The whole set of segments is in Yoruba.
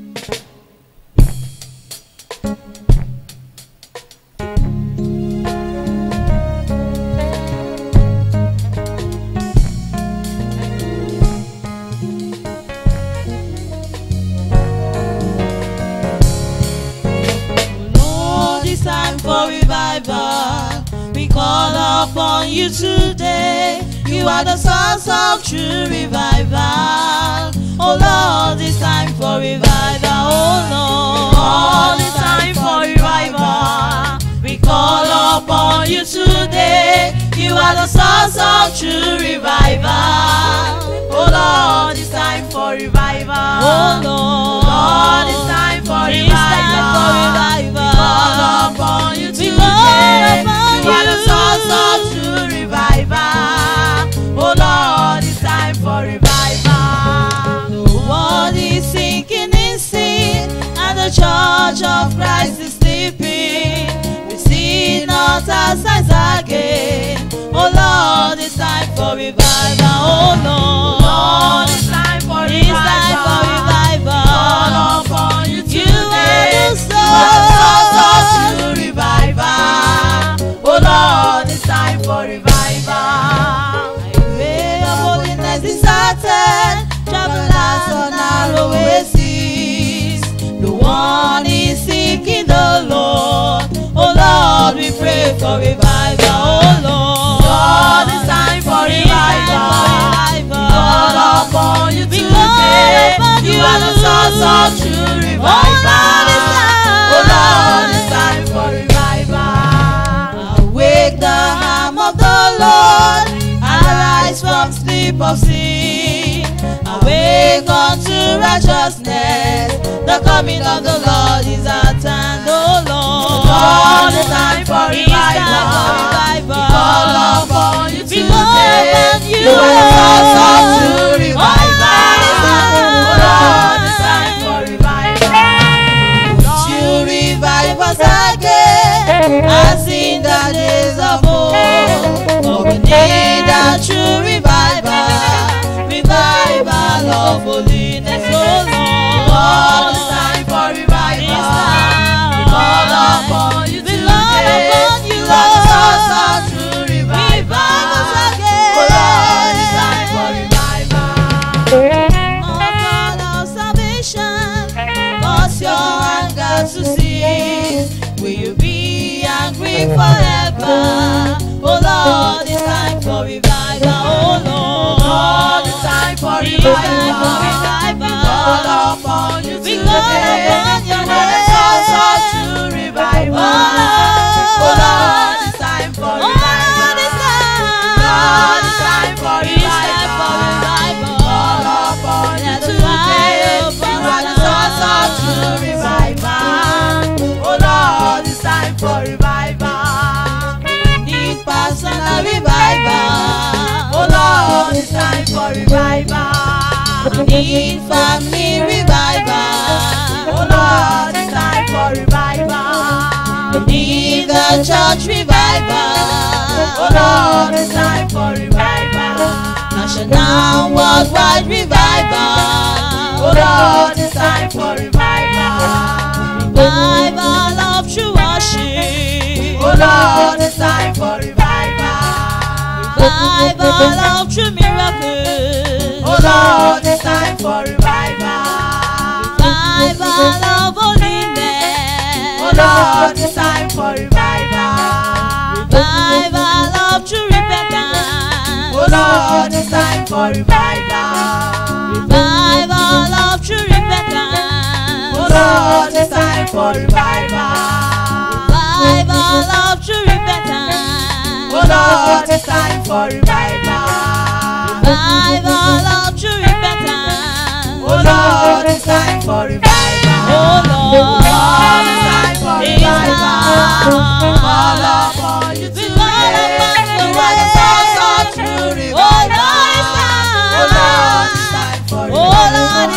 Lord, it's time for revival. We call upon you today. You are the source of true revival. Oh Lord, it's time for revival. Oh Lord, Lord, it's time for revival. We call upon you today. You are the source of true revival. Oh Lord, it's time for revival. Oh Lord, Lord, it's time for revival. We call upon you today. You are the source of true revival. Oh Lord, it's time for revival. The world is sinking in sin, and the church of Christ is sleeping. We see not our signs again. Oh Lord, it's time for revival. Oh Lord, Lord, it's time for revival. It's time for revival. Call upon you today. You are the source of true revival. Oh Lord, it's time for revival. Way of holiness is certain. Travelers on narrow oasis. The one is seeking the Lord. Oh Lord, we pray for revival. Oh Lord, Lord, it's time for revival. Call upon you today. You are the source of true revival. Oh Lord, it's time for revival. Awake the arm of the Lord, arise from sleep of sin. Awake unto righteousness, the coming of the Lord is at hand. Oh Lord, Lord, it's time for revival. We call upon you today. You are the source of true revival. Oh Lord, it's time for revival. You revive us again, as in the days of old. For we need a true revival, revival of holiness, oh Lord. Lord, it's time for revival. We call upon you today. You are the source of true revival. Oh Lord, it's time for revival. Oh God of salvation, cause your anger to cease. Will you be angry forever? Oh Lord, it's time for revival. Oh Lord, Lord, it's time for revival. We call upon you We today. call upon your You are the source of true revival. Oh Lord, it's time for Oh, Lord, it's revival. Lord, it's time for It's time for revival. revival. Call upon you Let the today. fire You burn are the source of true revival. Oh Lord, it's time for revival. Need personal revival. Oh Lord, it's time for revival. Need family revival. Oh Lord, it's time for revival. Need the church revival. Oh Lord, it's time for revival. National worldwide revival. Oh Lord, it's time for revival. Revival of true worship. Oh Lord, it's time for revival. Revival of true miracles. Oh Lord, it's time for revival. Revival of holiness. Oh Lord, it's time for revival. Revival of true repentance. Oh Lord, it's time for revival. Revival of true repentance. Oh Lord, it's time for revival. Revival of true repentance. Oh Lord, it's time for revival. Revival of true repentance. Oh Lord, it's time for revival. Oh Lord, it's time for revival. Call upon you today. You are the source of true revival. Oh Lord, it's time for revival. Oh Lord,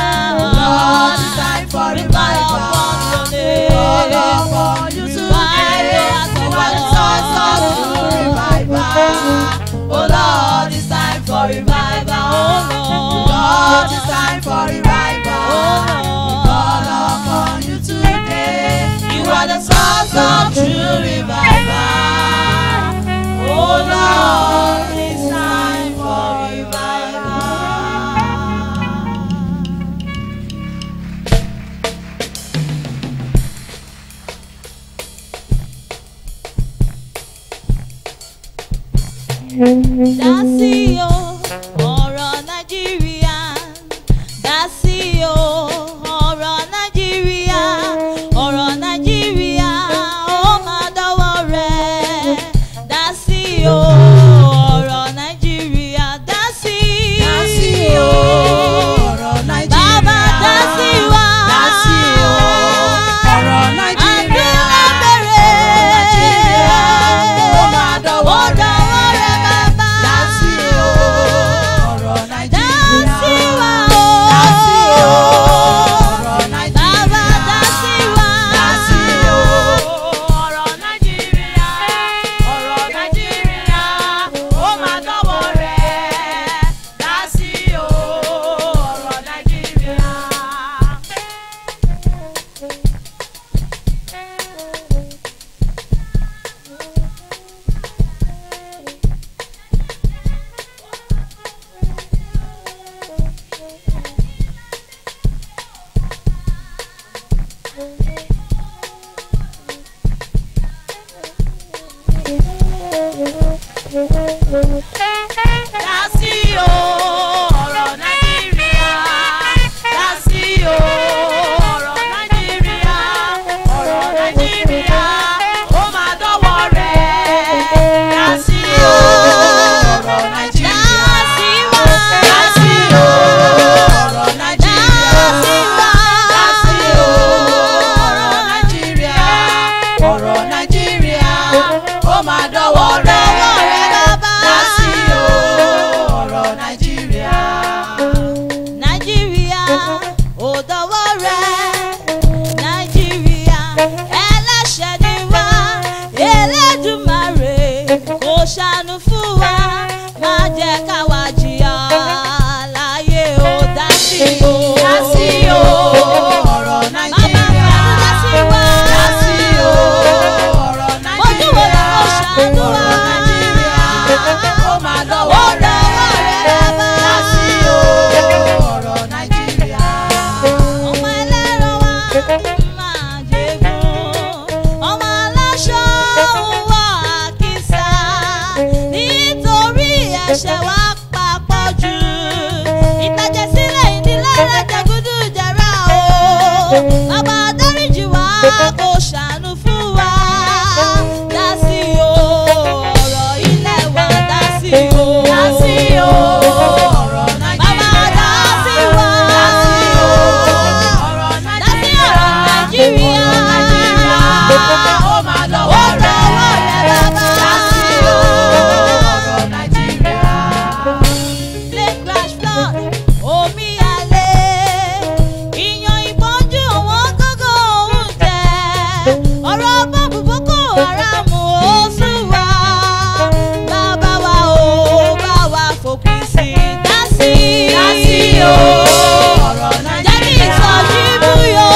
it's time for revival. Call upon you today. You are the source of true revival. Oh Lord, it's time for revival. Oh Lord, it's time for revival. Oh Lord, dá sí o ọ̀rọ̀ nàìjíríà dá sí o ọ̀rọ̀ nàìjíríà ọ̀rọ̀ nàìjíríà ó máa dọ́wọ́ rẹ̀ dá sí o ọ̀rọ̀ nàìjíríà dá sí Dá sí o, ọ̀rọ̀ Nàìjíríà. bàbá dá sí wa Dá sí o, ọ̀rọ̀ Nàìjíríà. àdúrà bẹ̀rẹ̀ Ó máa dọ́wọ́ ó dọ́wọ́ rẹ̀ bàbá Dá sí o, ọ̀rọ̀ dá Nàìjíríà. sí wa o Dá sí o, ọ̀rọ̀ Nàìjíríà. bàbá dá sí wa Dá sí o, ọ̀rọ̀ Nàìjíríà. Ọ̀rọ̀ Nàìjíríà. Ó máa dọ́wọ́ rẹ̀. Dá sí o, ọ̀rọ̀ Nàìjíríà. Dá sí o, ọ̀rọ̀ Nàìjíríà. Dá sí o, ọ̀rọ̀ Nàìjíríà. Ọ̀rọ̀ Nàìjíríà. Ó máa dọ́wọ́ rẹ̀. Dá sí o, ọ̀rọ̀ Nàìjíríà. dá sí wa Dá sí o, ọ̀rọ̀ Nàìjíríà. Dá sí o, ọ̀rọ̀ Nàìjíríà. Ọ̀rọ̀ Nàìjíríà. Ó máa dọ́wọ́ rẹ̀. Dá sí o, ọ̀rọ̀ Nàìjíríà. nàìjíríà ò dọwọ́ rẹ̀ nàìjíríà ẹlẹ́ṣẹ̀ ni wá elédùmarè kò ṣàánú fún wa má jẹ́ káwa jìyà láyé ò dá sí o. Dá sí o, ọ̀rọ̀ Bàbá Nàìjíríà. mi dá sí wa. Dá sí o, ọ̀rọ̀ Ojú wo Nàìjíríà. ló ṣàánú wa? Ọ̀rọ̀ Nàìjíríà. Ó máa Ó dọ́wọ́ rẹ̀. dọwọ́ rẹ̀ bàbá. Dá sí o, ọ̀rọ̀ Nàìjíríà. ọmọ ẹlẹ́rọ wa máa jẹ̀gùn ọmọ aláṣọ ń wọ àkísà nítorí ẹ̀ṣẹ̀ wa papọ̀ jù ìtàjẹ̀sílẹ̀ ìdílé rẹ̀ jẹ̀gúdú jẹ̀rà o bàbá dáríjì wá kó ṣàánú fún wa dá sí o ọ̀rọ̀ ilé wa dá sí o. Dá sí o, ọ̀rọ̀ Bàbá Nàìjíríà. dá sí wa. Dá sí o, ọ̀rọ̀ Dá sí Nàìjíríà. ọ̀rọ̀ Nàìjíríà. Ọ̀rọ̀ Nàìjíríà. Ó máa Ó dọ́wọ́ rẹ̀. dọwọ́ rẹ̀ bàbá. Dá sí o, ọ̀rọ̀ Nàìjíríà. Plane crash flood, omi àlè, ìyàn ìpọ́njú wọn gógó oúnjẹ. Ọ̀rọ̀ bọ́ọ̀bù Boko Haram ó sùn wá. Bàbá wa ò bá wa fòpin sí i. Dá sí i. Dá sí o, ọ̀rọ̀ Jẹ́ kí Nàìjíríà. ìsọjí búyọ́.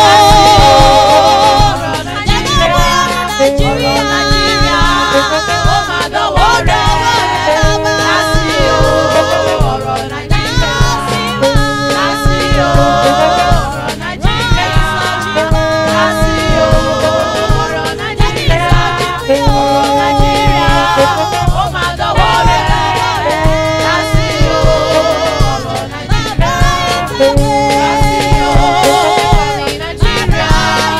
ọ̀rọ̀ Jẹ́ ká búyọ́ ní Nàìjíríà. Ọ̀rọ̀ Nàìjíríà. Ó máa dọ́wọ́ rẹ̀. Dá sí o, ọ̀rọ̀ Nàìjíríà. Dá sí o, ọ̀rọ̀ Nàìjíríà. Dá sí o, ọ̀rọ̀ Nàìjíríà. Ọ̀rọ̀ Nàìjíríà. Ó máa dọ́wọ́ rẹ̀. Dá sí o, ọ̀rọ̀ Nàìjíríà. Dá sí o, ọ̀rọ̀ Nàìjíríà.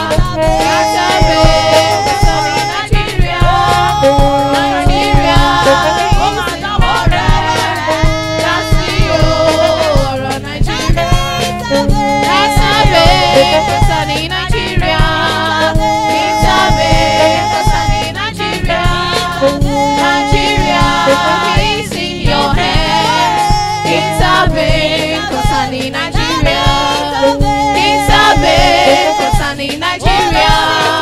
Nigeria,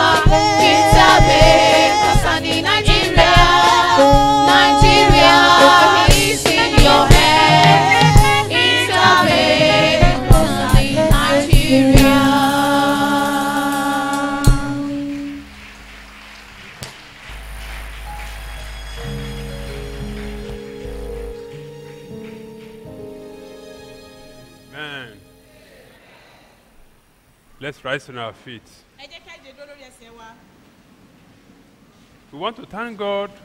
Kitabe, concerning Nigeria, Nigeria is in your hand. Kitabe, concerning Nigeria. Amen. Let's rise on our feet. ẹ jẹ́ ká jẹ́ dúró lórí ẹsẹ̀ wa. We want to thank God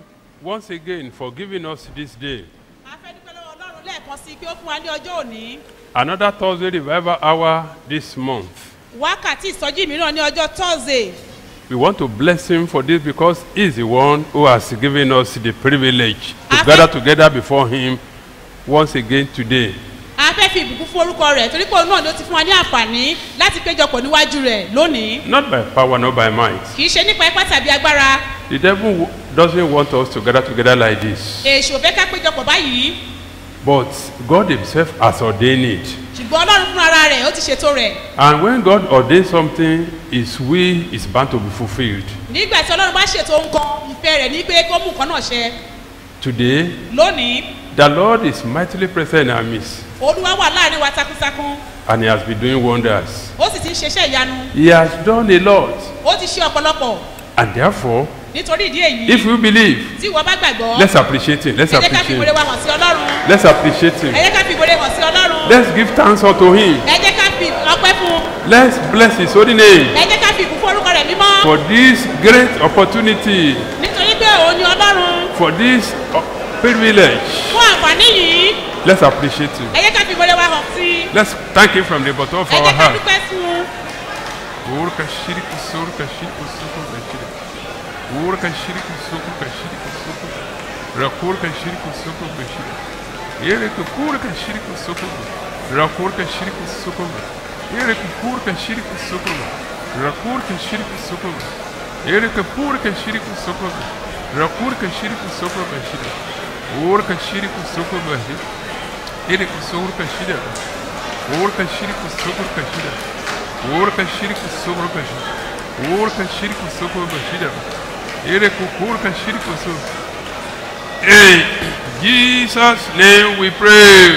once again for giving us this day. a fẹ́ dúpẹ́ lọ́wọ́ ọlọ́run lẹ́ẹ̀kan sí i pé ó fún wa ní ọjọ́ òní Another Thursday revival hour this month. wákàtí ìsọjí mìíràn ní ọjọ́ thursday We want to bless him for this because he's the one who has given us the privilege to Amen. gather together before him once again today. a fẹ́ fi ìbùkún fún orúkọ rẹ̀ torí pé òun náà ló ti fún wa ní àǹfààní láti péjọpọ̀ níwájú rẹ̀ lónìí Not by power, not by might. kì í ṣe nípa ipá tàbí agbára The devil w- doesn't want us to gather together like this. èṣù ò fẹ́ ká péjọpọ̀ báyìí But God himself has ordained it. ṣùgbọ́n ọlọ́run fún ara rẹ̀ ó ti ṣètò rẹ̀ And when God ordains something, his will is bound to be fulfilled. nígbà tí ọlọ́run bá ṣètò nǹkan ìfẹ́ rẹ̀ ní pé kó mú nǹkan náà ṣẹ Today, lónìí the Lord is mightily present in our midst. olúwa wà láàrin wa takuntakun And he has been doing wonders. ó sì ti ń ṣeṣẹ́ ìyanu He has done a lot. ó ti ṣe ọ̀pọ̀lọpọ̀ And therefore, nítorí ìdí èyí if you believe, tí ìwọ bá gbàgbọ́ let's appreciate him. Let's ẹ jẹ́ ká fi appreciate ìwúre him. wa hàn sí ọlọ́run Let's appreciate ẹ him. jẹ́ ká fi ìwúre hàn sí ọlọ́run Let's give thanks unto him. ẹ jẹ́ ká fi ọpẹ́ fún un Let's bless his holy name ẹ jẹ́ ká fi ìbùkún orúkọ rẹ̀ mímọ́ for this great opportunity, nítorí pé òun ni ọlọ́run for this uh, privilege. fún àǹfààní yìí Let's appreciate him. ẹ jẹ́ ká fi ìwúre wa hàn sí i Let's thank him from the bottom of ẹ our jẹ́ ká heart. dúpẹ́ fún un Urka shiriki surka shiriki suku bashiri. Urka shiriki suku bashiriki suku. Rakurka shiriki suku bashiri. Yereka kurka shiriki suku. Rakurka shiriki suku. Yereka kurka shiriki suku. Rakurka shiriki suku. Yereka purka shiriki suku. Rakurka shiriki suku bashiri. Urka shiriki suku bashiri. Yereka surka shiriki. Urka shiriki suku bashiri. Urka shiriki sokro kashi. Urka shiriki sokro bashida. Ere kukurka shiriki so. In Jesus' name we pray.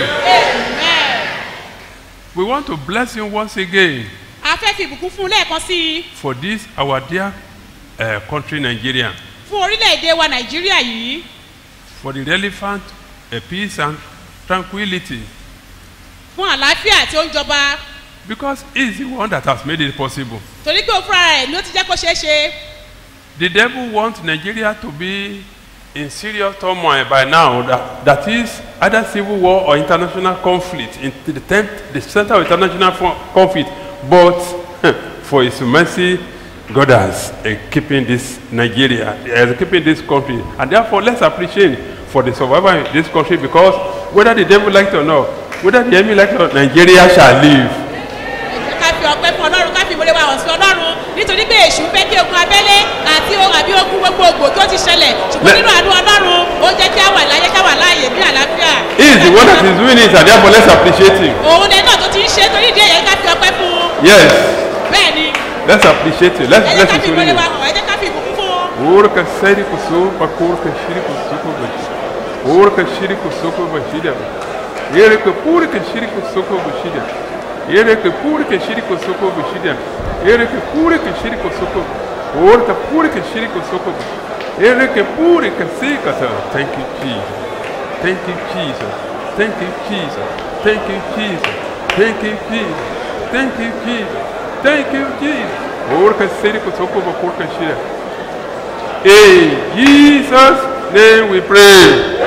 We want to bless him once again a fẹ́ fi ìbùkún fún un lẹ́ẹ̀kan sí i for this our dear uh, country Nigeria, fún orílẹ̀-èdè wa nàìjíríà yìí for the relevant uh, peace and tranquility, fún àlàáfíà tí ó ń jọba because he is the one that has made it possible. torí pé òun fúnra rẹ̀ ló ti jẹ́ kó ṣeé ṣe The devil wants Nigeria to be in serious turmoil by now. That, that is either civil war or international conflict, in the, tent, the center of international fo- conflict. But for His mercy, God has uh, keeping this Nigeria, has keeping this country, and therefore let's appreciate for the survival in this country because whether the devil likes it or not, whether the enemy likes it or not, Nigeria shall live. ẹ jẹ́ ká fi ọpẹ́ fún ọlọ́run ká fi ìwúre wa hàn sí ọlọ́run nítorí pé èṣù fẹ́ kí ogun abẹ́lé àti ohun àbí ogun gbogbogbò tó ti ṣẹlẹ̀ ṣùgbọ́n Le- nínú àánú ọlọ́run ó jẹ́ kí á wà láyé ká wà láàyè bí àlàáfíà. He is the one that is doing it, and therefore let's appreciate him. òun lẹ́nu náà tó ti ń ṣe é torí ìdí èyí ká fi ọpẹ́ fún un Yes. bẹ́ẹ̀ ni Let's appreciate it. Let's ẹ jẹ́ bless ká his fi holy ìwúre wa name. hàn ẹ jẹ́ ká fi ìbùkún fún un. Urka seri kusu pakurka shiri kusuko bashi. Urka shiri kusuko bashida. Yere ka purka shiri kusuko bashida. Yere ka purka shiri kusuko bashida. Yere ka purka shiri kusuko. Urka purka shiri kusuko. Yere ka purka sika sa. Thank you Jesus. Thank you Jesus. Thank you Jesus. Thank you Jesus. Thank you Jesus. Thank you Jesus. Thank you Jesus. Urka seri kusuko bakurka shida. In Jesus' name we pray.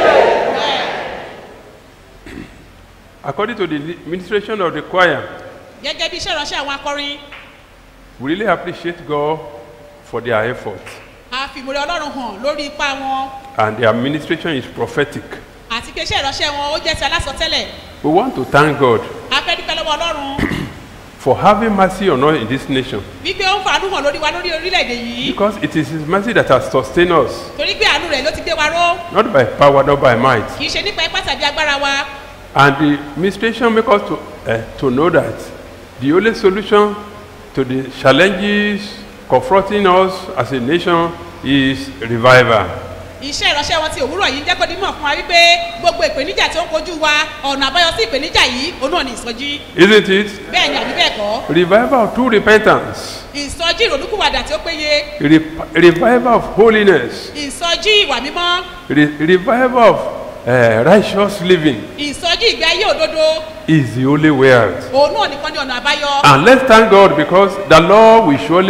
According to the administration of the choir, gẹ́gẹ́ bí iṣẹ́ ìránṣẹ́ àwọn akọrin we really appreciate God for their effort. a fi ìmúre ọlọ́run hàn lórí ipa wọn And their administration is prophetic. àti pé iṣẹ́ ìránṣẹ́ wọn ó jẹ́ ti alásọtẹ́lẹ̀ We want to thank God a fẹ́ dúpẹ́ lọ́wọ́ ọlọ́run for having mercy on us in this nation. wípé ó ń fa àánú hàn lórí wa lórí orílẹ̀-èdè yìí Because it is His mercy that has sustained us, torí pé àánú rẹ̀ ló ti gbé wa ró not by power, not by might. kì í ṣe nípa ipá tàbí agbára wa And the administration make us to, uh, to know that the only solution to the challenges confronting us as a nation is revival. iṣẹ́ ìránṣẹ́ wọn ti òwúrọ̀ yìí ń jẹ́ kó dímọ̀ fún wa wípé gbogbo ìpèníjà tí ó ń kojú wa ọ̀nà àbáyọ sí ìpèníjà yìí òun náà ní ìsọjí Isn't it? bẹ́ẹ̀ ni àbí bẹ́ẹ̀ kọ́ Revival through repentance, ìsọjí ìrònúkúwàdà tí ó péye Re- revival of holiness, ìsọjí ìwà mímọ́ Re- revival of uh, righteous living ìsọjí ìgbé ayé òdodo is the only way out. òun náà nìkan ní ọ̀nà àbáyọ And let's thank God because the Lord will surely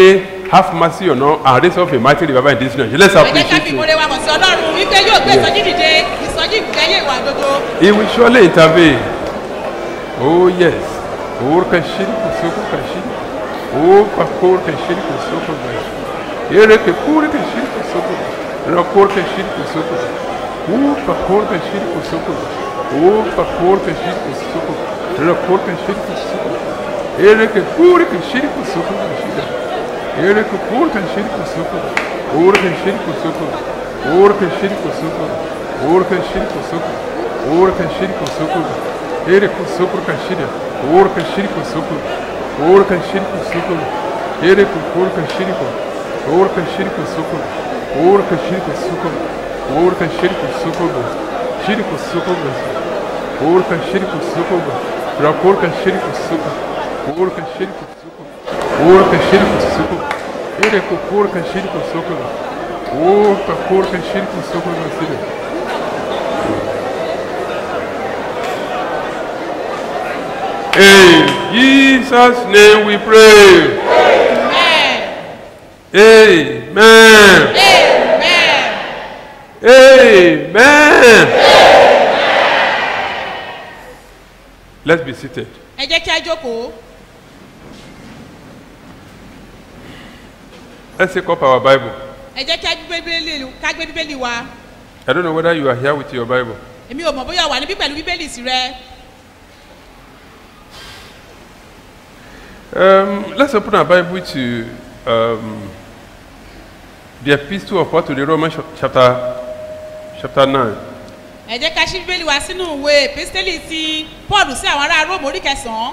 have mercy on us and raise up a mighty revival in this nation. Let's ẹ jẹ́ ká fi appreciate him. ìmoore wa hàn sí ọlọ́run wípé yóò gbé ìsọjí dìde ìsọjí ìgbẹ́yẹ ìwà gbogbo He will surely intervene. Oh yes. Oh kashiri kusoko kashiri. Oh pakor kashiri kusoko kashiri. Ere ke kure kashiri kusoko. Rakor kashiri kusoko. Oh pakor kashiri kusoko. Oh pakor kashiri kusoko. Rakor kashiri kusoko. Ere ke kure kashiri kusoko kashiri. Ere ke kure kashiri kusoko. Or kashiri kusoko. Or kashiri kusoko. Or kashiri kusoko. Or kashiri kusoko. Ere kusoko kashiri. Or kashiri kusoko. Or kashiri kusoko. Ere kukor kashiri kusoko. Or kashiri kusoko. Or kashiri kusoko. Or kashiri kusoko. Shiri kusoko. Or kashiri kusoko. Rakor kashiri kusoko. Or kashiri kusoko. Or kashiri kusoko. Ere kukor kashiri kusoko. Or kakor kashiri kusoko. Nasiri. In Jesus' name we pray. amen Amen. amen Amen. Let's be seated. ẹ jẹ́ kí á jókòó Let's take up our Bible. ẹ jẹ́ kí á gbé bíbélì ká gbé bíbélì wa I don't know whether you are here with your Bible. èmi ò mọ̀ bóyá wà níbí pẹ̀lú bíbélì sí rẹ Um, let's open our Bible to um, the Epistle of Paul to the Romans chapter chapter nine. ẹ jẹ́ ká ṣí bíbélì wa sínú ìwé epistẹ́lì ti paul sí àwọn ará róòmù orí kẹsàn-án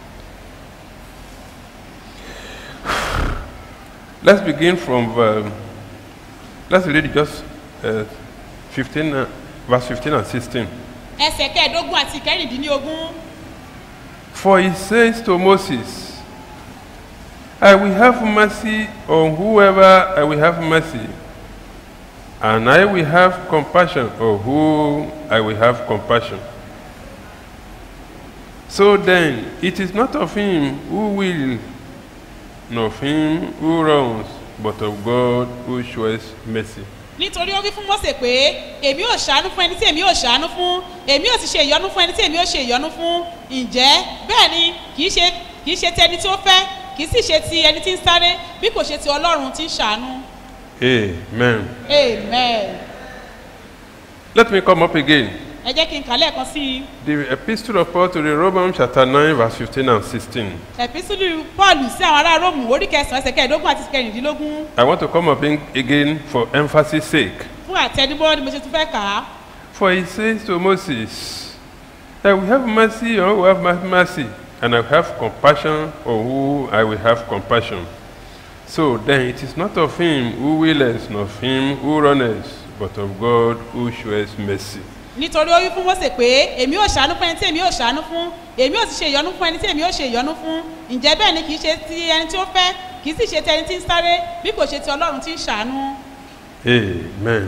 Let's begin from um, let's read just uh, 15, uh, verse 15 and 16. ẹsẹ̀ kẹẹ̀ẹ́dógún àti ìkẹrìndínlógún For he says to Moses, I will have mercy on whoever I will have mercy, and I will have compassion on whom I will have compassion. So then, it is not of him who will, nor of him who wrongs, but of God who shows mercy. nítorí ó wí fún mọ́sẹ̀ pé èmi ò ṣàánú fún ẹni tí èmi ò ṣàánú fún èmi ò sì ṣe ìyọnu fún ẹni tí èmi ò ṣe ìyọnu fún ǹjẹ́ bẹ́ẹ̀ ni kì í ṣe kì í ṣe ti ẹni tí ó fẹ́ kì í sì ṣe ti ẹni tí ń sáré bí kò ṣe ti ọlọ́run tí ń ṣàánú Amen. amen Let me come up again. ẹ jẹ́ kí n kà lẹ́ẹ̀kan sí i The Epistle of Paul to the Romans, chapter 9, verse 15 and 16. ẹ̀písùlù paul sí àwọn ará róòmù orí kẹsàn-án ẹsẹ̀ kẹẹ̀ẹ́dógún àti kẹrìndínlógún I want to come up in again for emphasis sake. fún àtẹnubọ́ ni mo ṣe tún fẹ́ kà á For he says to Moses, I will have mercy on who have my mercy, and I will have compassion on who I will have compassion. So then it is not of him who willeth, nor of him who runneth, but of God who shows mercy. nítorí ó wí fún mọ́sẹ̀ pé èmi ò ṣàánú fún ẹni tí èmi ò ṣàánú fún èmi ò sì ṣe ìyọnu fún ẹni tí èmi ò ṣe ìyọnu fún ǹjẹ́ bẹ́ẹ̀ ni kì í ṣe ti ẹni tí ó fẹ́ kì í sì ṣe ti ẹni tí ń sáré bí kò ṣe ti ọlọ́run tí ń ṣàánú. Amen.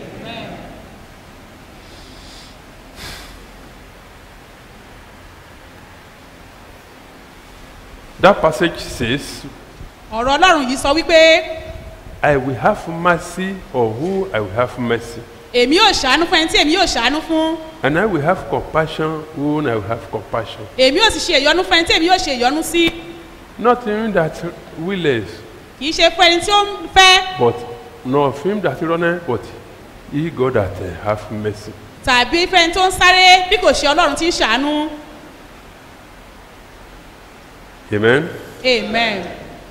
That passage says, ọ̀rọ̀ ọlọ́run yìí sọ wípé I will have mercy on who I will have mercy, èmi ò ṣàánú fún ẹni tí èmi ò ṣàánú fún and I will have compassion whom I will have compassion. èmi ò sì ṣe ìyọnu fún ẹni tí èmi ò ṣe ìyọnu sí Not him that willeth, kì í ṣe fún ẹni tí ó ń fẹ́ but not of him that runneth, but he God that uh, have mercy. tàbí fún ẹni tó ń sáré bí kò ṣe ọlọ́run tí ń ṣàánú Amen. amen.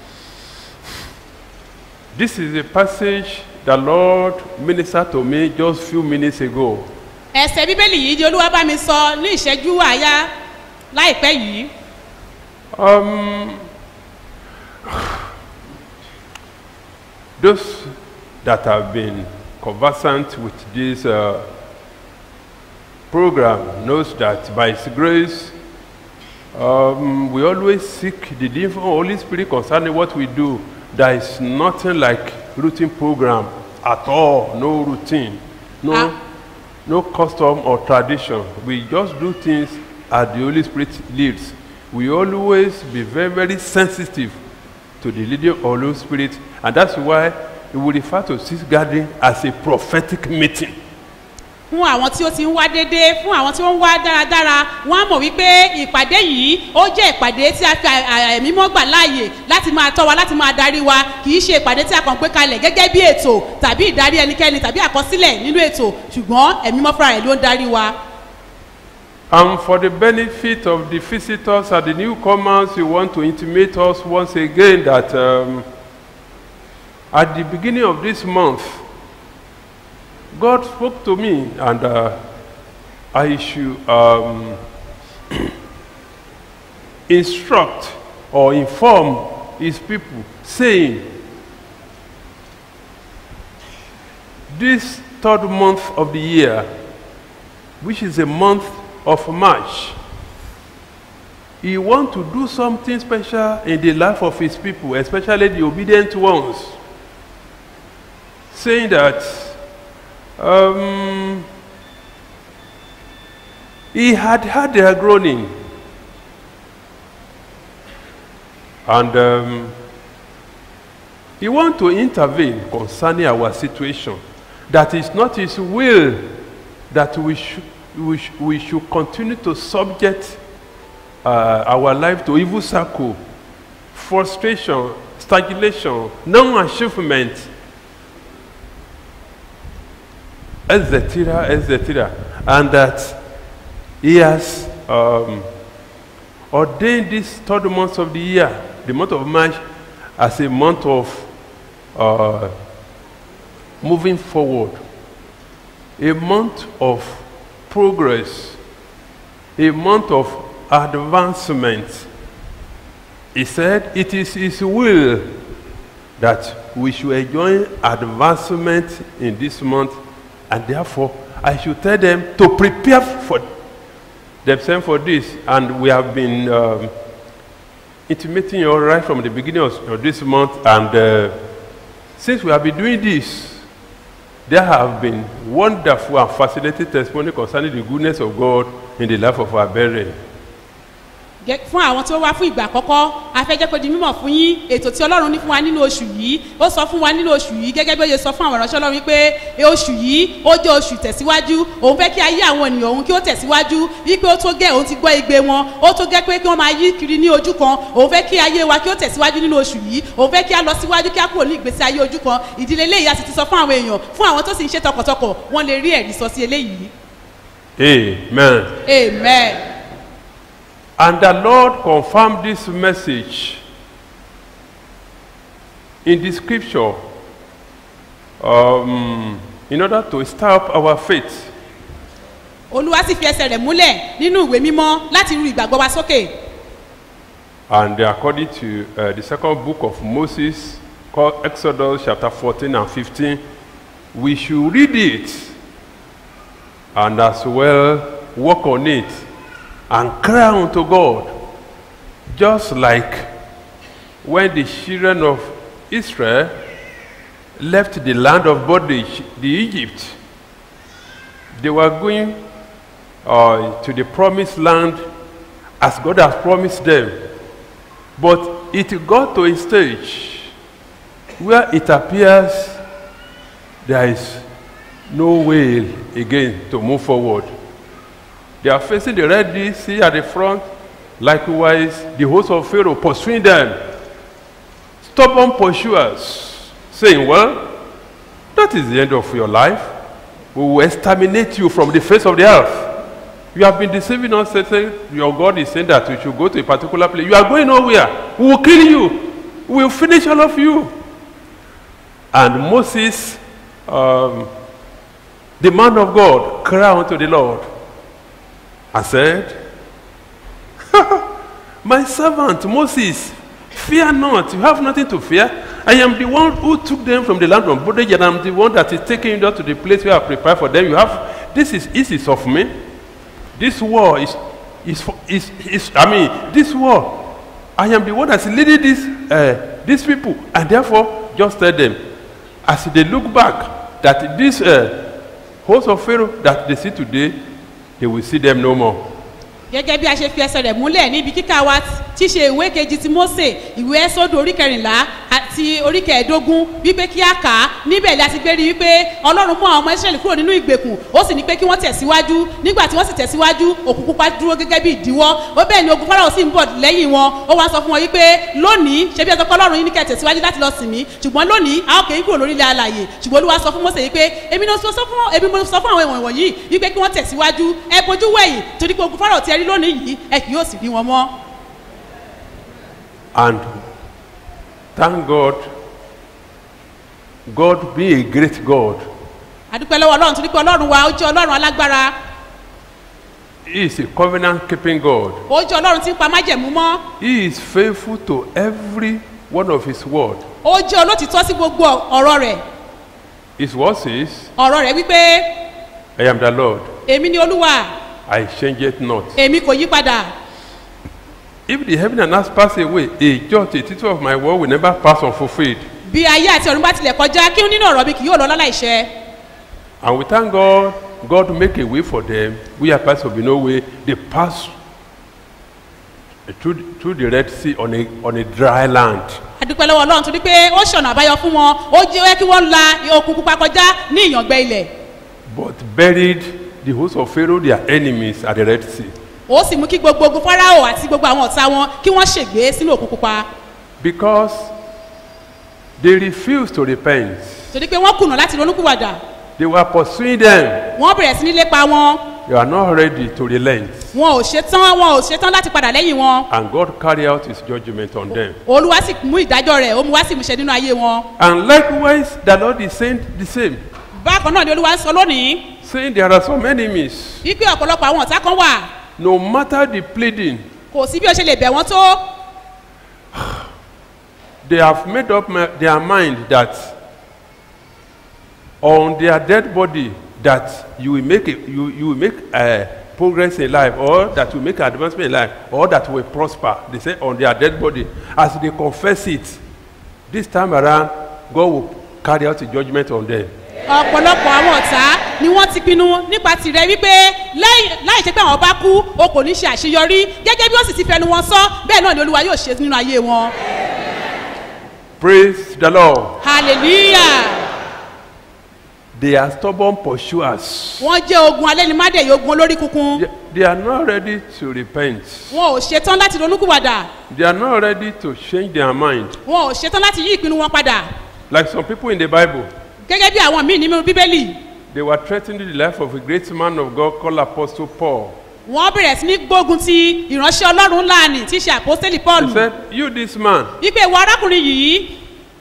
This is a passage the Lord ministered to me just few minutes ago. ẹsẹ̀ bíbélì yìí di olúwa bá mi sọ ní ìṣẹ́jú àáyá láìpẹ́ yìí Um, those that have been conversant with this uh, program knows that by His grace, um, we always seek the divine Holy Spirit concerning what we do. There is nothing like routine program at all. No routine, no, Ah. no custom or tradition. We just do things as the Holy Spirit leads. We always be very, very sensitive to the leading of Holy Spirit, and that's why we will refer to this gathering as a prophetic meeting. fún àwọn tí ó ti ń wá déédéé fún àwọn tí ó ń wá dáradára wọn á mọ̀ wípé ìpàdé yìí ó jẹ́ ìpàdé tí a fi à- à- ẹ̀mí mọ́ gbà láàyè láti máa tọ́ wa láti máa darí wa kì í ṣe ìpàdé tí a kàn gbé kalẹ̀ gẹ́gẹ́ bí ètò tàbí ìdarí ẹnikẹ́ni tàbí àkọsílẹ̀ nínú ètò ṣùgbọ́n ẹ̀mí mọ́ fúnra rẹ̀ ló ń darí wa. And for the benefit of the visitors and the newcomers, we want to intimate us once again that um, at the beginning of this month, God spoke to me and uh, I should um, instruct or inform His people, saying, This third month of the year, which is a month of March. He wants to do something special in the life of his people, especially the obedient ones. Saying that um, he had had their groaning. And um, he wants to intervene concerning our situation. That is not his will that we should, we, sh- we should continue to subject uh, our life to evil circle, frustration, stagnation, non-achievement, etc., etc. And that he has um, ordained this third month of the year, the month of March, as a month of uh, moving forward, a month of progress, a month of advancement. He said it is His will that we should enjoy advancement in this month, and therefore I should tell them to prepare for themselves for this. And we have been um, intimating you all right from the beginning of, of this month, and uh, since we have been doing this, there have been wonderful and fascinating testimony concerning the goodness of God in the life of our brethren. Gẹ́- fún àwọn tí ó wá fún ìgbà àkọ́kọ́ a fẹ́ jẹ́ kó di mímọ̀ fún yín ètò tí ọlọ́run ní fún wa nínú oṣù yìí ó sọ fún wa nínú oṣù yìí gẹ́gẹ́ bí ó ṣe sọ fún àwọn ìránṣẹ́ ọlọ́run wípé e oṣù yìí ó jẹ́ oṣù tẹ̀síwájú òun fẹ́ kí ayé àwọn ènìyàn òun kí ó tẹ̀síwájú wípé ó tó gẹ́ òun ti gbọ́ igbe wọn ó tó gẹ́ pé kí wọ́n máa yí kiri ní ojú kan òun fẹ́ kí ayé wa kí ó tẹ̀síwájú nínú oṣù yìí òun fẹ́ kí a lọ síwájú kí a kúrò ní ìgbésí ayé ojú kan ìdílé eléyìí a sì ti sọ fún àwọn èèyàn fún àwọn tó sì ń ṣe tọkàntọkàn wọ́n lè rí ẹ̀rí sọ sí eléyìí Amen. amen. And the Lord confirmed this message in the scripture um, in order to stir up our faith. olúwa sì fi ẹsẹ̀ rẹ̀ múlẹ̀ nínú ìwé mímọ́ láti ru ìgbàgbọ́ wa sókè. And according to uh, the second book of Moses, called Exodus chapter 14 and 15, we should read it and as well work on it and cry unto God, just like when the children of Israel left the land of bondage, the Egypt. They were going uh, to the promised land as God has promised them. But it got to a stage where it appears there is no way again to move forward. They are facing the Red Sea at the front, likewise, the host of Pharaoh pursuing them. Stubborn pursuers, saying, Well, that is the end of your life. We will exterminate you from the face of the earth. You have been deceiving us, saying your God is saying that you should go to a particular place. You are going nowhere. We will kill you. We will finish all of you. And Moses, um, the man of God, cried unto the Lord and said, My servant Moses, fear not. You have nothing to fear. I am the one who took them from the land of bondage, and I am the one that is taking you to the place where I prepared for them. You have this is this is of me. This war is is for, is, is I mean this war. I am the one that's leading this uh, these people, and therefore just tell them, as they look back, that this uh, host of Pharaoh that they see today, they will see them no more. gẹ́gẹ́ bí a ṣe fi ẹsẹ̀ rẹ̀ múlẹ̀ níbi kíkà wa tí ṣe ìwé kejì ti mose ìwé ẹ́sọ́dù orí kẹrìnlá àti orí kẹẹ̀ẹ́dógún wípé kí a kà á níbẹ̀ la ti gbé rí wípé ọlọ́run mú àwọn ọmọ israẹli kúrò nínú ìgbèkùn ó sì ní pé kí wọ́n tẹ̀síwájú nígbà tí wọ́n sì tẹ̀síwájú òkú pupa dúró gẹ́gẹ́ bí ìdíwọ́ ó bẹ́ẹ̀ ni ogun fáráò sì ń bọ̀ lẹ́yìn wọn ó wá sọ fún wọn wípé lónìí ṣe bí ẹ sọ pé ọlọ́run yín ní kẹ́ tẹ̀síwájú láti lọ sìn mí ṣùgbọ́n lónìí a ó kè é kúrò lórí ilẹ̀ alàyè ṣùgbọ́n olúwa sọ fún mose wípé èmi ni mo sọ fún èmi mo sọ fún àwọn ìwọ̀n wọ̀nyí wípé kí wọ́n tẹ̀síwájú ẹ bojú wẹ̀yìn torí pé ogun fáráò tí ẹ rí lónìí yìí ẹ kì yóò sì rí wọn mọ́. And thank God, God being a great God, àdúpẹ́ lọ́wọ́ ọlọ́run torí pé ọlọ́run wa ó jẹ́ ọlọ́run alágbára He is a covenant keeping God. ó jẹ́ ọlọ́run tí ń pa májẹ̀mú mọ́ He is faithful to every one of His word. ó jẹ́ olótìtọ́ sí gbogbo ọ̀rọ̀ rẹ̀ His word says, ọ̀rọ̀ rẹ̀ wípé I am the Lord, èmi ni olúwa I change it not. èmi kò yí padà If the heaven and earth pass away, a jot, a tittle of my word will never pass unfulfilled. bí ayé àti ọ̀run bá tilẹ̀ kọjá kí nínú ọ̀rọ̀ mi kì yóò lọ láláìṣẹ And we thank God, God make a way for them. We are parts of no way. They pass through, through the Red Sea on a, on a dry land. àdúpẹ́ lọ́wọ́ ọlọ́run torí pé ó ṣọ̀nà àbáyọ fún wọn ó jẹ́ kí wọ́n la okùn pupa kọjá ní ìyàngbẹ ilẹ̀ But buried the host of Pharaoh, their enemies, at the Red Sea. ó sì mú kí gbogbo ogun fáráò àti gbogbo àwọn ọ̀tá wọn kí wọ́n ṣègbé sínú òkun pupa Because they refused to repent. torí pé wọ́n kùnà láti ronúkúwàdà They were pursuing them. wọ́n bẹ̀rẹ̀ sí ní lépa wọn They are not ready to relent. wọn ò ṣetán wọn ò ṣetán láti padà lẹ́yìn wọn And God carried out his judgment on them. olúwa sì mú ìdájọ́ rẹ̀ ó mú wá sí ìmúṣẹ nínú ayé wọn And likewise, the Lord is saying the same. bákan náà ni olúwa sọ lónìí Saying there are some enemies. wípé ọ̀pọ̀lọpọ̀ àwọn ọ̀tá kan wà No matter the pleading, kò sí bí ó ṣe lè bẹ̀ wọ́n tó they have made up my, their mind that on their dead body that you will make a, you, you will make uh, progress in life or that you make advancement in life or that will prosper they say on their dead body as they confess it this time around god will carry out a judgment on them ọ̀pọ̀lọpọ̀ àwọn ọ̀tá ni wọ́n ti pinnu nípa tirẹ̀ wípé láì láì ṣe pé àwọn bá kú o kò ní ṣe àṣeyọrí gẹ́gẹ́ bí ó sì ti fẹnu wọn sọ bẹ́ẹ̀ náà ni olúwa yóò ṣe nínú ayé wọn praise the lord hallelujah they are stubborn pursuers wọ́n jẹ́ ogun alẹ́ ní mádẹ̀yẹ ogun olórí kunkun they, they are not ready to repent wọn ò ṣetán láti ronúkúwàdà they are not ready to change their mind wọn ò ṣetán láti yí ìpinnu wọn padà like some people in the bible gẹ́gẹ́ bí àwọn míì nínú bíbélì They were threatening the life of a great man of God called Apostle Paul. wọ́n bẹ̀rẹ̀ sí ní gbógun ti ìránṣẹ́ ọlọ́run ńláàní tí í ṣe àpọ́sítélì paul He said, You, this man, wípé ìwọ arákùnrin yìí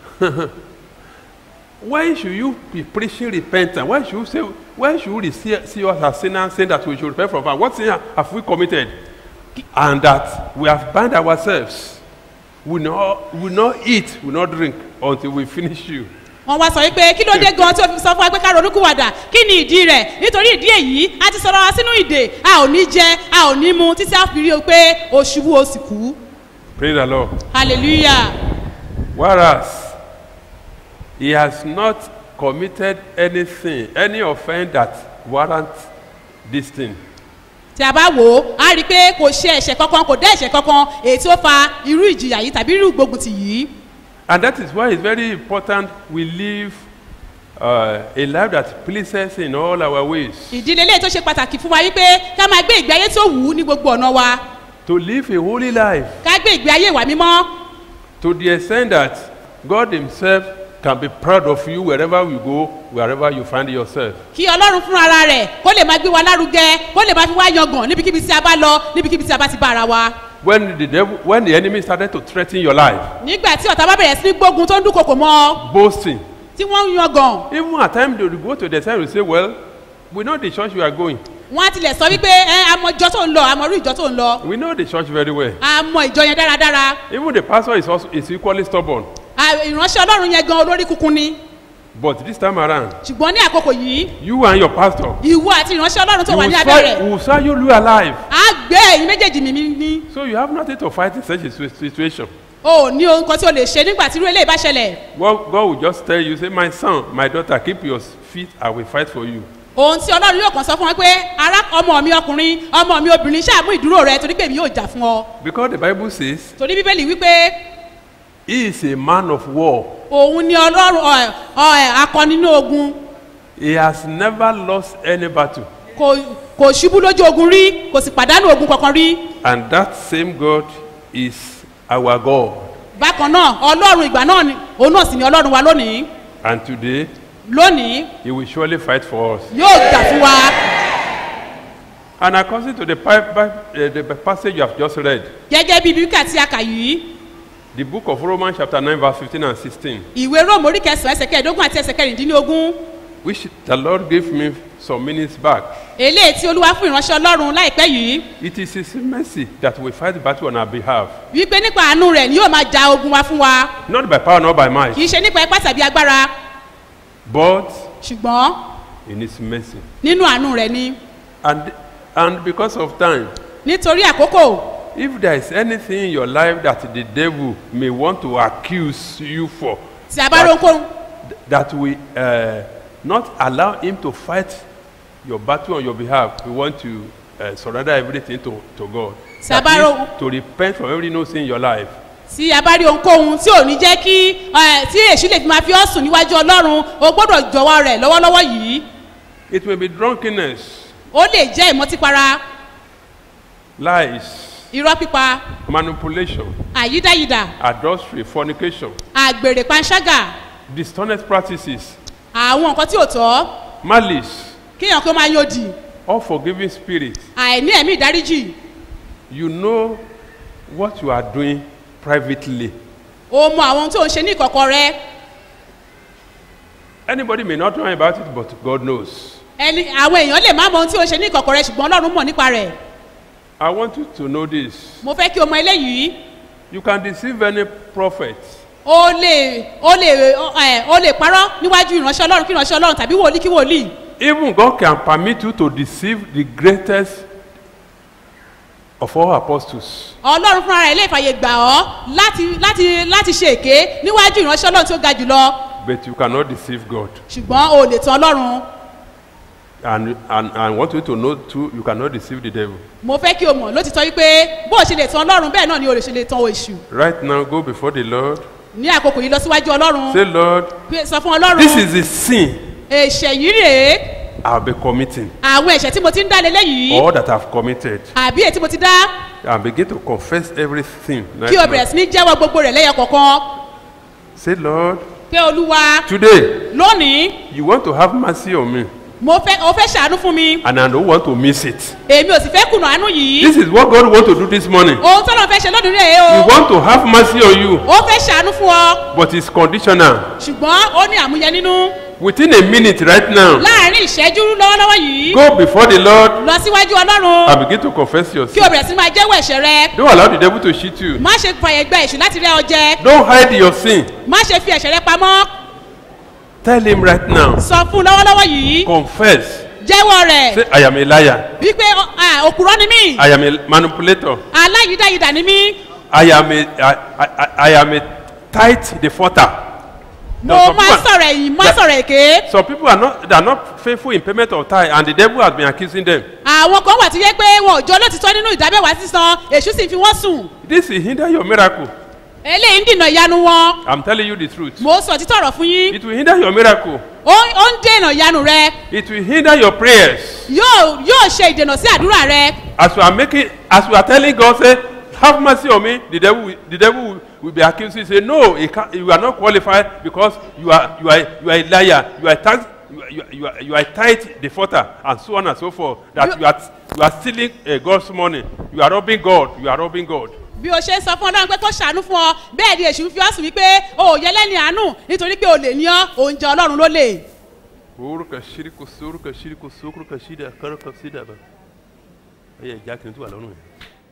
why should you be preaching repentance? Why should you say, why should you see, see us as sinners saying that we should repent from our What sin have we committed? And that we have bound ourselves. We not, we not eat, we not drink until we finish you. wọ́n wá sọ wípé kí ló dé gan tí o fi sọ fún wa pé ká ronúkúwàdà kí ni ìdí rẹ̀ nítorí ìdí èyí a ti sọ̀rọ̀ wa sínú ìdè a ò ní jẹ a ò ní mu títí a fi rí o pé o ṣubú o sì kú Praise the Lord. hallelujah Whereas he has not committed anything, any offense that warrants this thing. tí a bá wò ó a rí i pé kò ṣe ẹ̀ṣẹ̀ kankan kò dá ẹ̀ṣẹ̀ kankan èyí tí ó fa irú ìjìyà yìí tàbí irú ìgbógunti yìí And that is why it's very important we live uh, a life that pleases in all our ways. ìdílé eléyìí tó ṣe pàtàkì fún wa wípé ká máa gbé ìgbé ayé tó wù ú ní gbogbo ọ̀nà wa To live a holy life ká gbé ìgbé ayé ìwà mímọ́ to the extent that God Himself can be proud of you wherever you go, wherever you find yourself. kí ọlọ́run fún ara rẹ̀ kó lè máa gbé wa lárugẹ kó lè máa fi wá yangàn níbikíbi tí a bá lọ níbikíbi tí a bá ti bá ara wa. When the, devil, when the enemy started to threaten your life, nígbà tí ọ̀tá bá bẹ̀rẹ̀ sí ní gbógun tó ń dúnkokò mọ́ ọ boasting, tí wọ́n ń yangàn even at times they will go to the side and say, Well, we know the church you are going. wọ́n á tilẹ̀ sọ wípé ẹ àmọ́ ìjọ tó ń lọ àmọ́ irú ìjọ tó ń lọ We know the church very well. àmọ́ ìjọ yẹn dáradára Even the pastor is also is equally stubborn. À, ìránṣẹ́ ọlọ́run yẹn gan olórí kunkun ni But this time around, ṣùgbọ́n ní àkókò yìí you and your pastor, ìwọ àti ìránṣẹ́ ọlọ́run tó you wà will ní abẹ́ rẹ̀ saw, will saw you live alive. á gbé ẹ̀yin méjèèjì mímí ní So you have nothing to fight in such a situ- situation. o ò ní ohun kan tí o lè ṣe nígbà tí irú eléyìí bá ṣẹlẹ̀ God, God will just tell you, say, My son, my daughter, keep your feet, I will fight for you. ohun tí ọlọ́run yóò kàn sọ fún wọn pé ará ọmọ mi ọkùnrin ọmọ mi obìnrin ṣáàmú ìdúró rẹ torí pé èmi yóò jà fún ọ Because the Bible says torí bíbélì wípé he is a man of war. òun ni ọlọ́run ọ- ọ- akọni nínú ogun He has never lost any battle. kò kò ṣubú lójú ogun rí kò sì pàdánù ogun kankan rí And that same God is our God. bákan náà ọlọ́run ìgbà náà ni òun náà sì ni ọlọ́run wa lónìí And today, lónìí he will surely fight for us. yóò jà fún wa And according to the, pi- pi- uh, the passage you have just read, gẹ́gẹ́ bí bíkà tí a kà yìí the book of Romans chapter 9 verse 15 and 16, ìwé róòmù orí kẹsàn-án ẹsẹ̀ kẹẹ̀ẹ́dógún àti ẹsẹ̀ kẹrìndínlógún which the Lord gave me some minutes back. eléyìí tí olúwa fún ìránṣẹ́ ọlọ́run láìpẹ́ yìí It is his mercy that we fight the battle on our behalf. wípé nípa àánú rẹ̀ ni yóò máa ja ogun wa fún wa Not by power, not by kì might, í ṣe nípa ipá tàbí agbára but ṣùgbọ́n in his mercy. nínú àánú rẹ̀ ni And, and because of time, nítorí àkókò if there is anything in your life that the devil may want to accuse you for, tí a bá rí ohunkóhun that we uh, not allow him to fight your battle on your behalf. We want to uh, surrender everything to, to God. That Sabaro- is to repent from every no sin in your life. tí a bá rí ohunkóhun tí ò ní jẹ́ kí ẹ, tí èṣù lè fi máa fi ọ́ sùn níwájú ọlọ́run o gbọ́dọ̀ jọ̀wọ́ rẹ̀ lọ́wọ́lọ́wọ́ yìí It may be drunkenness, ó lè jẹ́ ìmọtípara lies, irọ́ pípa manipulation, àyídáyidà adultery, fornication, àgbèrè panṣágà dishonest practices, àwọn nǹkan tí ò tọ́ malice, kéèyàn kó máa yóòdì unforgiving spirit. àìní ẹ̀mí ìdáríjì You know what you are doing privately. o mọ àwọn ohun tó ń ṣe ní ìkọ̀kọ̀ rẹ Anybody may not know about it, but God knows. ẹni àwọn èèyàn lè má mọ ohun tí ó ń ṣe ní ìkọ̀kọ̀ rẹ ṣùgbọ́n ọlọ́run mọ̀ nípa rẹ̀ I want you to know this. mo fẹ́ kí o mọ eléyìí You can deceive any prophet, o lè o lè ẹ o lè parọ́ níwájú ìránṣẹ́ ọlọ́run kí ìránṣẹ́ ọlọ́run tàbí wòlíì kí wòlíì even God can permit you to deceive the greatest of all apostles. ọlọ́run fúnra rẹ̀ lè fàyè gbà ọ́ láti láti láti ṣe èké níwájú ìránṣẹ́ ọlọ́run tí ó ga jùlọ But you cannot deceive God. ṣùgbọ́n o lè tan ọlọ́run And, and, and I want you to know too, you cannot deceive the devil. mo fẹ́ kí o mọ̀ lótìtọ́ wípé bó o ṣe lè tan ọlọ́run bẹ́ẹ̀ náà ni o lè ṣe lè tan èṣù Right now, go before the Lord. ní àkókò yìí lọ síwájú ọlọ́run Say, Lord, pé- sọ fún ọlọ́run this is the sin ẹ̀ṣẹ̀ yìí rèé I'll be committing, àwọn ẹ̀ṣẹ̀ tí mo ti ń dá lélẹ́yìí or that I've committed. àbí èyí tí mo ti dá And begin to confess everything. right kí o now. bẹ̀rẹ̀ sí ní jẹ́wọ́ gbogbo rẹ̀ lẹ́yọ kọ̀ọ̀kan Say, Lord, pé olúwa today lónìí you want to have mercy on me, mo fẹ́ o fẹ́ ṣàánú fún mi and I don't want to miss it. èmi ò sì fẹ́ kùnà àánú yìí This is what God wants to do this morning. ohun tó lọ́n fẹ́ ṣe lónìí rèé He o wants to have mercy on you, ó fẹ́ ṣàánú fún ọ but it's conditional. ṣùgbọ́n ó ní àmúyẹ nínú Within a minute right now, láàrin ìṣẹ́jú lọ́wọ́lọ́wọ́ yìí go before the Lord lọ síwájú ọlọ́run and begin to confess your kí o sin. bẹ̀rẹ̀ sí máa jẹ́wọ́ ẹ̀ṣẹ̀ rẹ Don't allow the devil to cheat you. má ṣe fàyè gba èṣù láti rẹ́ ọ jẹ Don't hide your sin. má ṣe fi ẹ̀ṣẹ̀ rẹ pamọ́ Tell him right now. sọ fún un lọ́wọ́lọ́wọ́ yìí Confess. jẹ́wọ́ rẹ̀ Say, I am a liar. wípé ọ- à, òkúrọ́ ni mí I am a manipulator. aláyídáyidà ni mí I am a, I, I, I am a tight defaulter. mo Some máa people- sọ̀rọ̀ ẹ̀yìn má that- sọ̀rọ̀ èké Some people are not, they are not faithful in payment of tithe, and the devil has been accusing them. àwọn kan wà tí yẹ pé wọn ò jọ lótìtọ́ nínú ìdábẹ́wàá sísan èṣù sì fi wọ́n sùn This will hinder your miracle. eléyìí ń dènà ìyanu wọn I'm telling you the truth. mo sọ títọ̀ ọ̀rọ̀ fún yín It will hinder your miracle. ó ó ń dènà ìyanu rẹ It will hinder your prayers. yóò yóò ṣe ìdènà sí àdúrà rẹ As you are making, as you are telling God, say, have mercy on me, the devil, will, the devil will, will be accusing you. Say, no, he can't, you are not qualified because you are, you are, you are a liar. You are a tax, you are, you are, you are, you are a tight defaulter, and so on and so forth. That You- you, are, you are stealing uh, God's money. You are robbing God. You are robbing God. bí o ṣe ń sọ fún ọlọ́run pé kó ṣàánú fún ọ bẹ́ẹ̀ ni èṣù ń fi ọ́ sùn wípé o ò yẹ lẹ́ni àánú nítorí pé o lè ní ọ́ òun jẹ ọlọ́run ló lè. Orúkọ ṣíríkù sórúkọ ṣíríkù sókúrúkọ ṣídà kọ́rọ́kọ ṣídà bá. Ẹ yẹ ìjà kìíní tó wà lọ́rùn yẹn.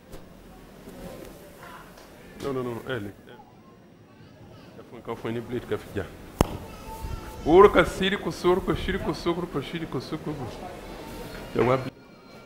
No no no ẹ lè ẹ fún nǹkan fún ẹ ní blade kẹfì jà. Orúkọ ṣíríkù sórúkọ ṣíríkù sókúrúkọ ṣíríkù sókúrúkọ. Ẹ wá bí.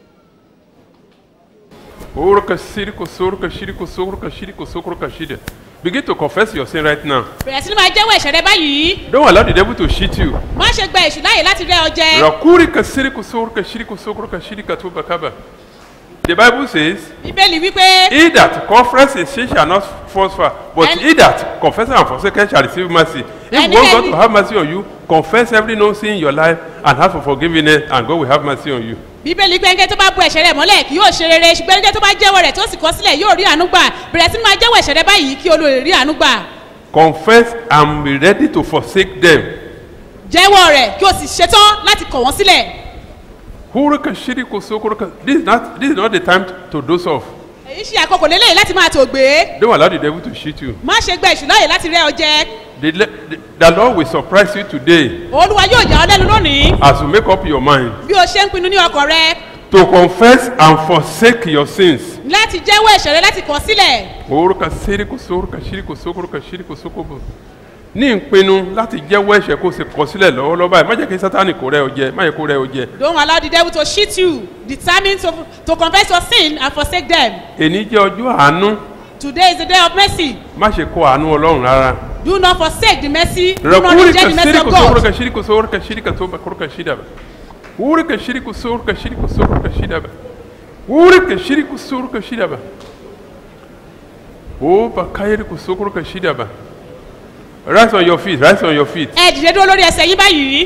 Orúkọ ṣíríkù sórúkọ ṣíríkù sókúrúkọ ṣíríkù sókúrúkọ ṣídà. Begin to confess your sin right now. bẹ̀rẹ̀ sí ni máa jẹ́wọ́ ẹ̀ṣẹ̀ rẹ báyìí Don't allow the devil to cheat you. má ṣe gba èṣù láàyè láti rẹ́ ọ jẹ Rakuri kasiri kusuru kashiri kusukuru kashiri katuba kaba. The Bible says, bíbélì wípé He that confesses his sin shall not prosper, but And- he that confesses and forsakes shall receive mercy. If And you want God then- to have mercy on you, confess every known sin in your life and ask for forgiveness, and God will have mercy on you. bíbélì gbẹ́ngẹ́ tó bá bu ẹ̀ṣẹ̀ rẹ̀ mọ́lẹ̀ kì yóò ṣe rere ṣùgbọ́n ẹnikẹ́ni tó bá jẹ́wọ́ rẹ̀ tó sì kọ̀ sílẹ̀ yóò rí àánú gbà bẹ̀rẹ̀ sí ni máa jẹ́wọ́ ẹ̀ṣẹ̀ rẹ báyìí kí olóore rí àánú gbà Confess and be ready to forsake them. jẹ́wọ́ rẹ̀ kí o sì ṣetán láti kọ̀ wọ́n sílẹ̀ Huruka shiri kusukuruka. This is not this is not the time to doze off. èyí ṣe àkókò lélẹ́yìn láti máa tò gbé Don't allow the devil to cheat you. má ṣe gba èṣù láàyè láti rẹ́ ọ jẹ The, le- the, the Lord will surprise you today olúwa yóò yà ọ́ lẹ́nu lónìí as you make up your mind bí o ṣe ń pinnu ní ọkọ̀ rẹ to confess and forsake your sins. láti jẹ́wọ́ ẹ̀ṣẹ̀ rẹ láti kọ̀ sílẹ̀ Huruka shiri kusuruka shiri kusukuruka shiri kusukubu. Ní ìpinnu láti jẹ́wọ́ ẹ̀ṣẹ̀ kó o sì kọ̀ sílẹ̀ lọ́wọ́lọ́wọ́ báyìí má jẹ́ kí sátánì kó rẹ́ ọ jẹ má jẹ́ kó rẹ́ ọ jẹ. don't allow the devil to cheat you determine to to confess your sin and forsake them Èní jẹ́ ọjọ́ àánú today is the day of mercy má ṣe kọ àánú Ọlọ́run rárá. do not forsake the mercy do not Rakuri reject the mercy kasiri of kusuruka God shiri kusuruka shiri katuba kuruka shidaba. Huruka shiri kusuruka shiri kusuruka shidaba. Huruka shiri kusuruka shidaba. Opa kayiri kusuruka shidaba. Rise on your feet, rise on your feet. ẹ dìde dúró lórí ẹsẹ̀ yín báyìí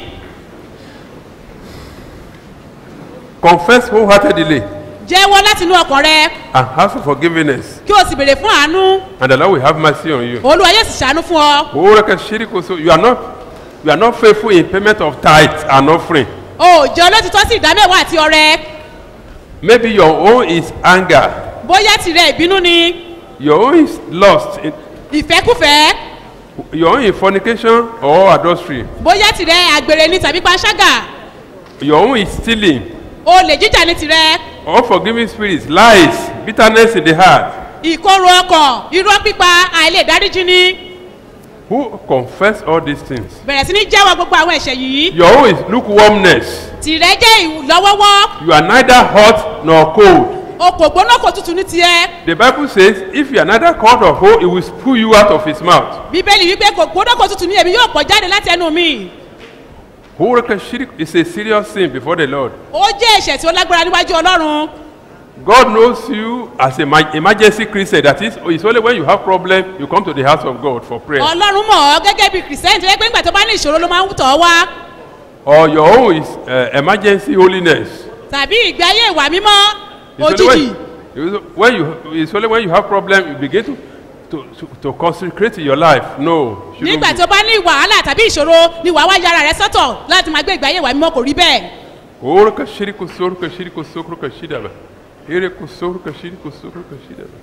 Confess wholeheartedly jẹ́wọ́ láti inú ọkàn rẹ and ask for forgiveness. kí o sì béèrè fún àánú And the Lord will have mercy on you. olúwa yóò sì ṣàánú fún ọ Huruka shiri kusu. You are not you are not faithful in payment of tithes and offering. o ò jẹ́ olótìtọ́ sí ìdámẹ́wàá àti ọrẹ Maybe your own is anger. bóyá tirẹ̀ ìbínú ni Your own is lust. ìfẹ́kùfẹ́ Your own is fornication or adultery. bóyá tirẹ̀ àgbèrè ni tàbí panṣágà Your own is stealing. olè jíjà ni tirẹ̀ Unforgiving spirits, lies, bitterness in the heart. ìkorò ọkàn irọ́ pípa àìlè dáríjì ni Who confess all these things? bẹ̀rẹ̀ sí ní jẹ́wọ́ gbogbo àwọn ẹ̀ṣẹ̀ yìí Your own is lukewarmness. tìrẹ jẹ́ ìlọ́wọ́wọ́ You are neither hot nor cold. o kò gbóná kò tutù ní tiẹ̀ The Bible says, if you are neither cold or cold, it will spew you out of his mouth. bíbélì wípé kò gbóná kò tutù ní èmi yóò pọ̀ jáde láti ẹnu mi Hurricane shirk is a serious sin before the Lord. ó jẹ́ ẹ̀ṣẹ̀ tí ó lágbára níwájú ọlọ́run God knows you as a ma- emergency Christian. That is, it's only when you have problem you come to the house of God for prayer. ọlọ́run mọ̀ ọ́ gẹ́gẹ́ bí kìrìsìtẹ́nì tó yẹ pé nígbà tó bá ní ìṣòro ló máa ń tọ̀ ọ́ wá Or your own is uh, emergency holiness. tàbí ìgbé ayé ìwà mímọ́ It's only òjijì when, it's when you it's only when you have problem you begin to to, to, to consecrate your life. No. shouldn't nígbà be. tó bá ní wàhálà tàbí ìṣòro ni wàá wá yára rẹ sọ́tọ̀ láti máa gbé ìgbé ayé ìwà mímọ́ kò rí bẹ́ẹ̀ Oruka shiriku soruka shiriku soruka shidaba. Iriku soruka shiriku soruka shidaba.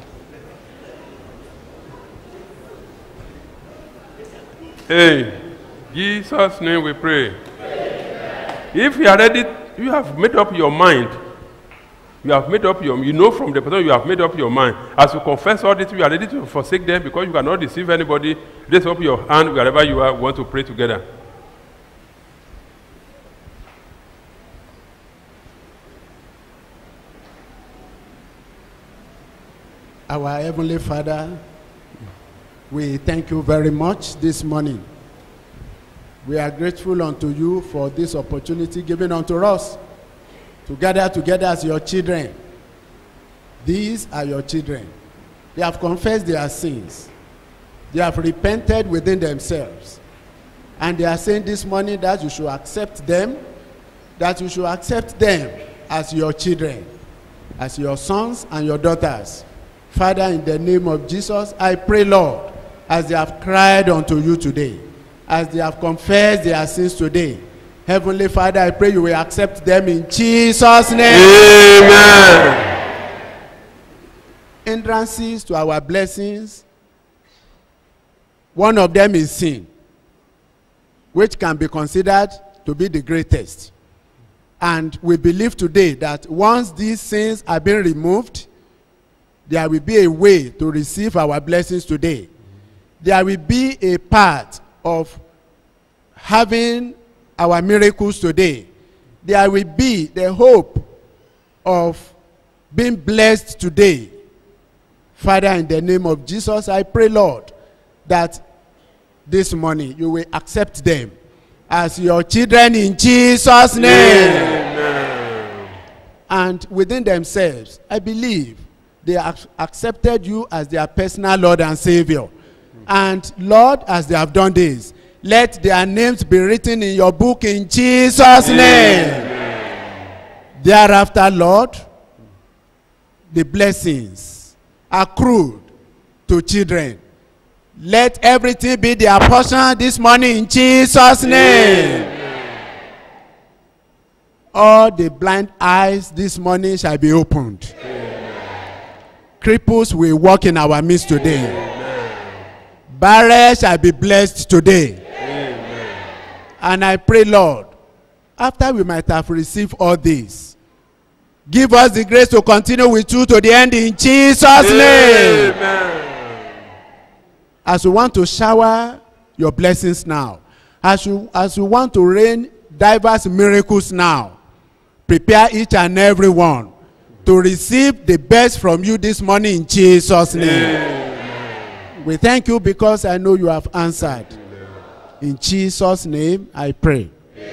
Hey, Jesus' name we pray. If you are ready, you have made up your mind. You have made up your, you know from the person you have made up your mind. As you confess all this, you are ready to forsake them because you cannot deceive anybody. Raise up your hand wherever you are. We want to pray together. Our Heavenly Father, we thank you very much this morning. We are grateful unto you for this opportunity given unto us to gather together as your children. These are your children. They have confessed their sins. They have repented within themselves. And they are saying this morning that you should accept them, that you should accept them as your children, as your sons and your daughters. Father, in the name of Jesus, I pray, Lord, as they have cried unto you today, as they have confessed their sins today, Heavenly Father, I pray you will accept them in Jesus' name. Amen. Hindrances to our blessings, one of them is sin, which can be considered to be the greatest. And we believe today that once these sins are being removed, there will be a way to receive our blessings today. There will be a part of having our miracles today. There will be the hope of being blessed today. Father, in the name of Jesus, I pray, Lord, that this morning you will accept them as your children in Jesus' name. And within themselves, I believe they have accepted you as their personal Lord and Savior. And Lord, as they have done this, let their names be written in your book in Jesus' name. Thereafter, Lord, the blessings accrued to children. Let everything be their portion this morning in Jesus' name. All the blind eyes this morning shall be opened. Cripples will walk in our midst today. Barrels shall be blessed today. And I pray, Lord, after we might have received all this, give us the grace to continue with you to the end in Jesus' name. As we want to shower your blessings now, as you as we want to rain diverse miracles now, prepare each and every one to receive the best from you this morning in Jesus' name. We thank you because I know you have answered. In Jesus' name I pray.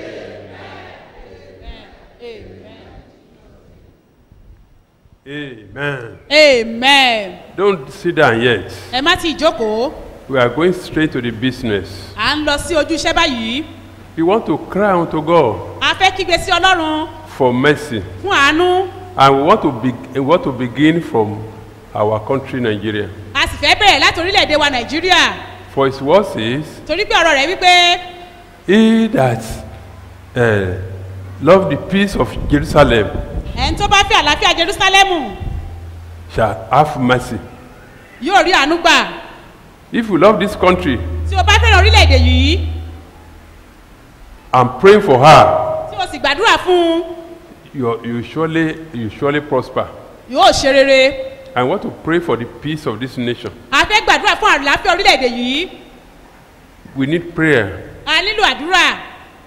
Amen. amen. Don't sit down yet. ẹ má ti jókòó We are going straight to the business. à ń lọ sí ojú iṣẹ́ báyìí We want to cry unto God a fẹ́ kígbe sí ọlọ́run for mercy. fún àánú And we want to, be, we want to begin from our country, Nigeria. a sì fẹ́ bẹ̀rẹ̀ láti orílẹ̀-èdè wa nàìjíríà For his word says, torí pé ọ̀rọ̀ rẹ̀ wípé He that uh, love the peace of Jerusalem ẹni tó bá fẹ́ àlàáfíà jerúsálẹ́mù shall have mercy. yóò rí àánú gbà If you love this country, tí o bá fẹ́ràn orílẹ̀-èdè yìí I'm praying for her. tí o sì gbàdúrà fún un You, you surely you surely prosper. yóò ṣe rere I want to pray for the peace of this nation. a fẹ́ gbàdúrà fún àlàáfíà orílẹ̀-èdè yìí We need prayer. a nílò àdúrà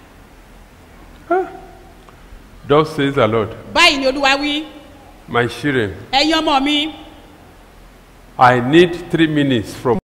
Thus says the Lord. báyìí ni olúwa wí My children, ẹ̀yin ọmọ mi I need three minutes from